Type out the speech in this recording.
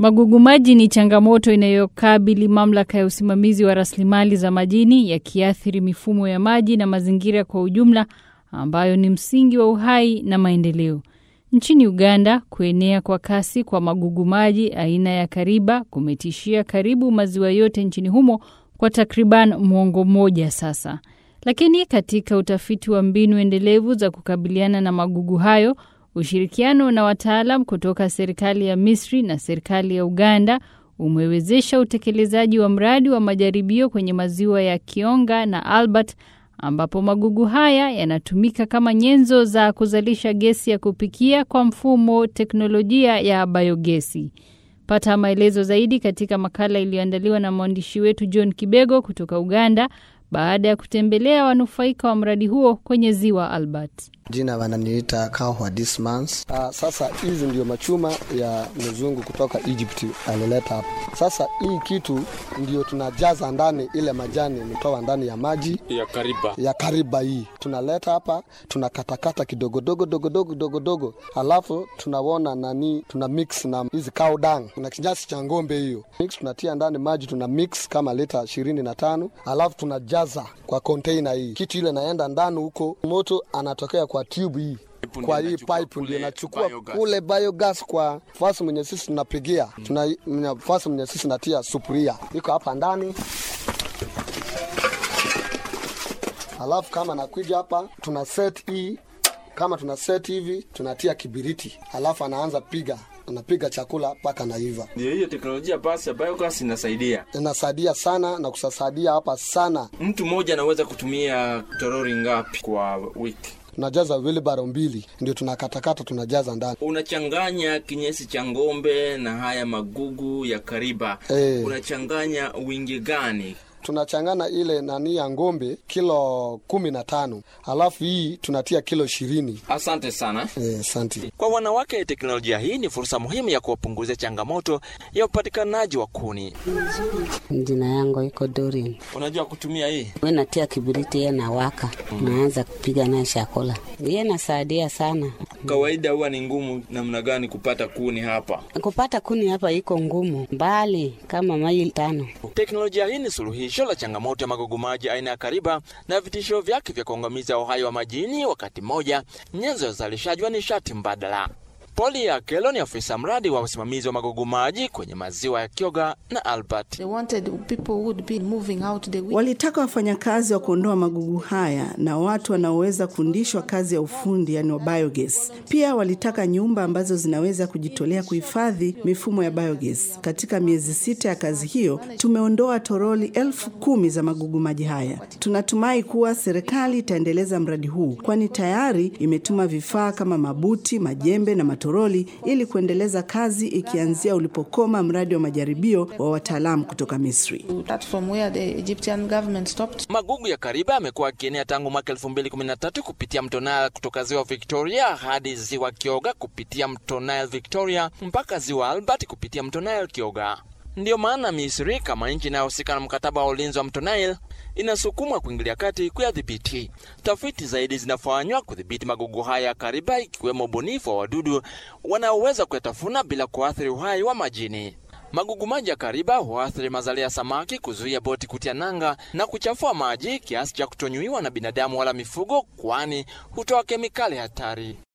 Magugu maji ni changamoto inayokabili mamlaka ya usimamizi wa rasilimali za majini, yakiathiri mifumo ya maji na mazingira kwa ujumla, ambayo ni msingi wa uhai na maendeleo. Nchini Uganda, kuenea kwa kasi kwa magugu maji aina ya kariba kumetishia karibu maziwa yote nchini humo kwa takriban mwongo mmoja sasa. Lakini katika utafiti wa mbinu endelevu za kukabiliana na magugu hayo, ushirikiano na wataalam kutoka serikali ya Misri na serikali ya Uganda umewezesha utekelezaji wa mradi wa majaribio kwenye maziwa ya Kionga na Albert ambapo magugu haya yanatumika kama nyenzo za kuzalisha gesi ya kupikia kwa mfumo teknolojia ya biogesi. Pata maelezo zaidi katika makala iliyoandaliwa na mwandishi wetu John Kibego kutoka Uganda baada ya kutembelea wanufaika wa mradi huo kwenye ziwa Albert. Jina wananiita Kahwa Dismans. Uh, sasa hizi ndio machuma ya mzungu kutoka Egypt alileta hapa. Sasa hii kitu ndio tunajaza ndani ile majani mtoa ndani ya maji ya kariba ya kariba hii tunaleta hapa, tunakatakata kidogo dogo dogo dogo dogo dogo, alafu tunaona nani, tuna mix na hizi cow dung na kinyasi cha ng'ombe hiyo mix, tunatia ndani maji, tuna mix kama lita ishirini na tano alafu tunajaza kwa container hii. Kitu ile naenda ndani huko, moto anatokea kwa tube hii kwa hii pipe ndio nachukua kule biogas kwa fasi mwenye sisi tunapigia tuna fasi mwenye sisi natia sufuria iko hapa ndani alafu kama nakuja hapa tuna set hii kama tuna set hivi tunatia kibiriti alafu anaanza piga anapiga chakula mpaka naiva. Ndio hiyo teknolojia basi ya biogas inasaidia, inasaidia sana na kusasaidia hapa sana. Mtu mmoja anaweza kutumia torori ngapi kwa wiki? tunajaza wilbaro mbili ndio tunakatakata tunajaza ndani. Unachanganya kinyesi cha ng'ombe na haya magugu ya kariba Eh. unachanganya wingi gani? tunachangana ile nani ya ng'ombe kilo kumi na tano alafu hii tunatia kilo ishirini. Asante sana. Eh, Asante. Kwa wanawake, teknolojia hii ni fursa muhimu ya kuwapunguzia changamoto ya upatikanaji wa kuni. Jina yangu iko Dorin. Unajua kutumia hii? We natia kibiriti, ye nawaka, naanza kupiga naye chakula. Ye nasaidia sana. Kawaida huwa ni ngumu namna gani kupata kuni hapa? Kupata kuni hapa iko ngumu, mbali kama maili tano. Teknolojia hii ni suluhisho la changamoto ya magugu maji aina ya kariba na vitisho vyake vya kuangamiza uhai wa majini, wakati mmoja nyenzo ya uzalishaji wa nishati mbadala. Poli ya Kelo ni afisa mradi wa usimamizi wa magugu maji kwenye maziwa ya Kyoga na Albert. They wanted people who would be moving out the week. Walitaka wafanyakazi wa kuondoa magugu haya na watu wanaoweza kufundishwa kazi ya ufundi, yani wa biogas. Pia walitaka nyumba ambazo zinaweza kujitolea kuhifadhi mifumo ya biogas. Katika miezi sita ya kazi hiyo, tumeondoa toroli elfu kumi za magugu maji haya. Tunatumai kuwa serikali itaendeleza mradi huu, kwani tayari imetuma vifaa kama mabuti, majembe na matoroli ili kuendeleza kazi, ikianzia ulipokoma mradi wa majaribio wa wataalamu kutoka Misri. That's from where the Egyptian government stopped. Magugu ya kariba yamekuwa yakienea tangu mwaka 2013 kupitia mto Nile kutoka ziwa Victoria hadi ziwa Kyoga kupitia mto Nile Victoria mpaka ziwa Albert kupitia mto Nile Kyoga. Ndiyo maana Misri kama nchi inayohusika na mkataba wa ulinzi wa mto Nile inasukumwa kuingilia kati kuyadhibiti. Tafiti zaidi zinafanywa kudhibiti magugu haya ya kariba, ikiwemo ubunifu wa wadudu wanaoweza kuyatafuna bila kuathiri uhai wa majini. Magugu maji ya kariba huathiri mazalia ya samaki, kuzuia boti kutia nanga na kuchafua maji kiasi cha kutonyuiwa na binadamu wala mifugo, kwani hutoa kemikali hatari.